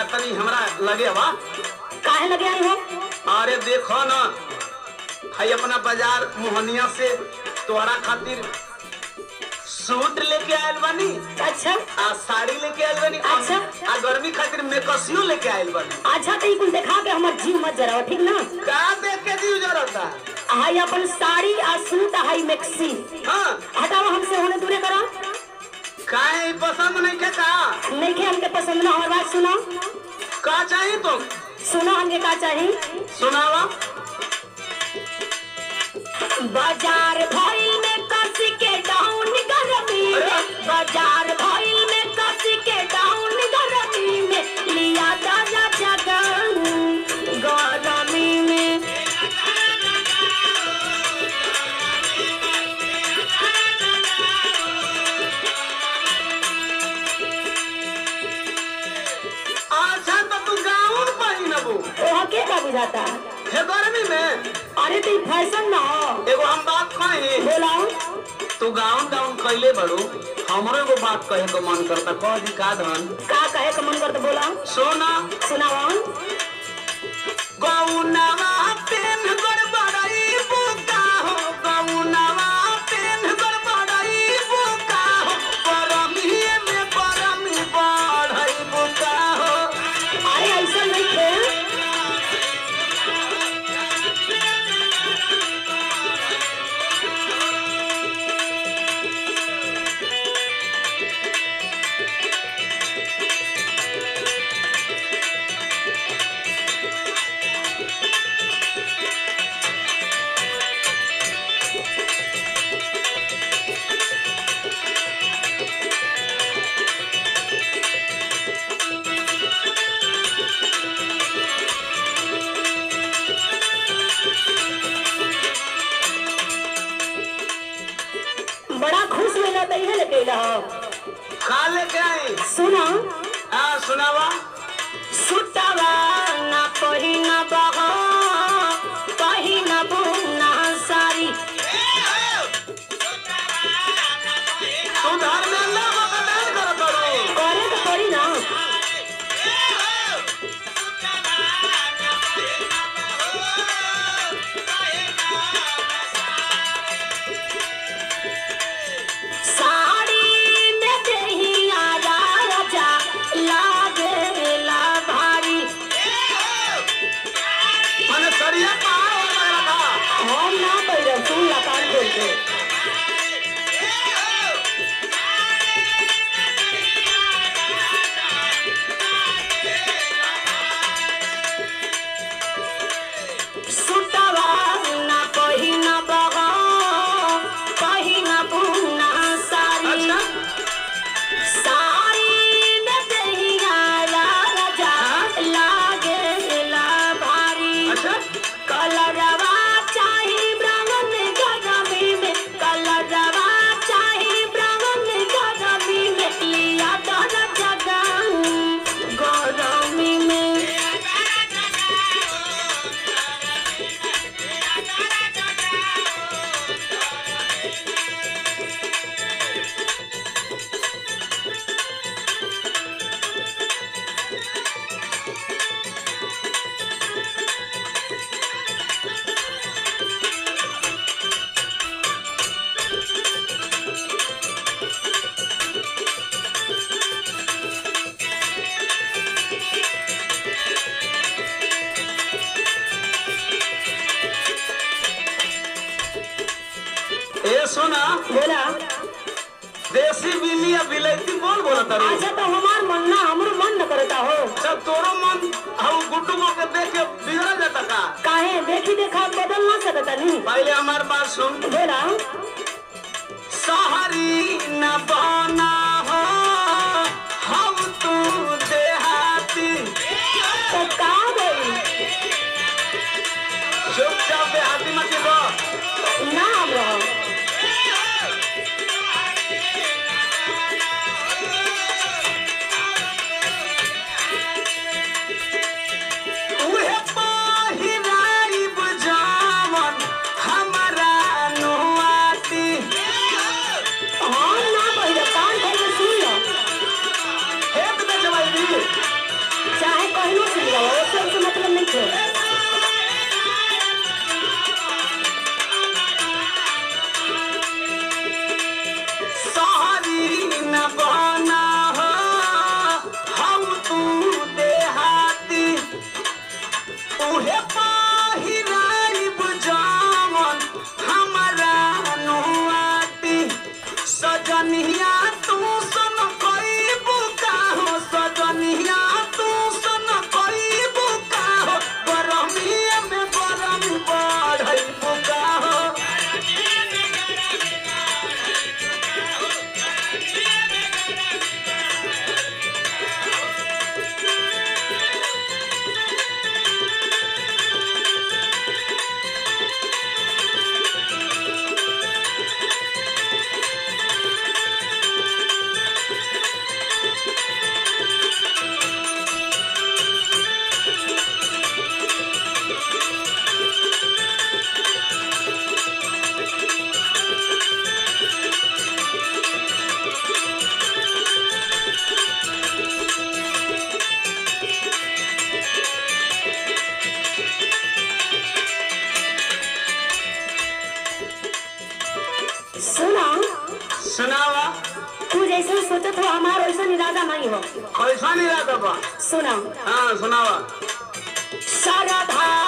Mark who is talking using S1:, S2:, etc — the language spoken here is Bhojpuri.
S1: तनी हमरा लगे बा
S2: काहे लगे आई हो
S1: अरे देखो ना भाई अपना बाजार मोहनिया से तोहरा खातिर सूट लेके आयल बानी
S2: अच्छा
S1: आ साड़ी लेके आयल बानी आ-
S2: अच्छा।
S1: आ गर्मी खातिर मेकसियो लेके आयल बानी
S2: अच्छा तो ई कुल देखा के हमर जीव मत जराओ ठीक ना
S1: का देख के जीव जरता
S2: हाई अपन साड़ी आ सूट आ हाई मैक्सी
S1: हाँ
S2: हटाओ हमसे होने दूरे करो
S1: काहे पसंद नहीं के का
S2: नहीं के हमके पसंद ना हमार बात सुनो
S1: का चाहिए तुम
S2: सुनो हमके का चाहिए
S1: सुनावा
S2: बाजार भइल में कस के डाउन गरमी में बाजार भइल में कस के डाउन गरमी में लिया दादा जगन गरमी में
S1: अच्छा तो तू गाउन पहिनबू
S2: ओहा के का बुझाता
S1: हे गर्मी में
S2: अरे तो ई फैशन ना हो
S1: एगो हम बात कही
S2: बोलाओ
S1: तू गाउन गाउन कैले बड़ू हमरो एगो बात कहे को मन करता कह दी का धन
S2: का कहे का मन करता बोलाओ
S1: सोना
S2: सुनाओ
S1: गौनवा पेन गड़बड़ाई बुका हो गौनवा पेन गड़बड़ाई बुका हो परमिए में परमी बढ़ई बुका हो
S2: अरे ऐसा नहीं थे बड़ा खुश मिला तो इहे लेके अइला हो
S1: खा लेके आई
S2: सुनो
S1: हाँ सुनावा
S2: सुतवा ना पहिना बहो पहिना बुना सारी
S1: तू धर्मेंद्र बकदार कर करो
S2: करे तो पड़ी ना साड़ी में देहिया राजा लागेला भारी
S1: मैंने सरिया पहाड़ हो गया था
S2: हम ना पहिरब सुन ला कान खोल के सुतवा ना पहिना बहो पहिना बुना सारी
S1: अच्छा
S2: साड़ी में देहिया राजा लागेला भारी
S1: अच्छा
S2: कलरवा चाही ब्राह्मण गरमी में कलरवा चाही ब्राह्मण गरमी में लिया दर जगन गरमी में
S1: ए सुना
S2: बोला
S1: देसी बिल्ली या बिलैती बोल बोला तारू
S2: अच्छा तो हमार मन ना हमरो मन न करता हो
S1: सब तोरो मन हम गुड्डू को के देख के बिगड़ जाता का
S2: काहे देखी देखा बदल ना सकता नहीं
S1: पहले हमार बात सुन
S2: बोला
S1: सहरी न बना हो हम तू देहाती
S2: तो का बोली
S1: चुपचाप देहाती मत गो
S2: ना हम रहो
S1: उहे पहिराइब जावन हमरा नुआती सजनिया तू सन कोई बुका हो सजनिया तू सन कोई बुका हो गरमिया में गरम बढ़ई बुका हो
S2: सुना
S1: सुनावा
S2: तू जैसे सोचत हो हमार वैसा इरादा नहीं हो
S1: कैसा नहीं रहता बा
S2: सुना
S1: हाँ सुनावा
S2: सरधा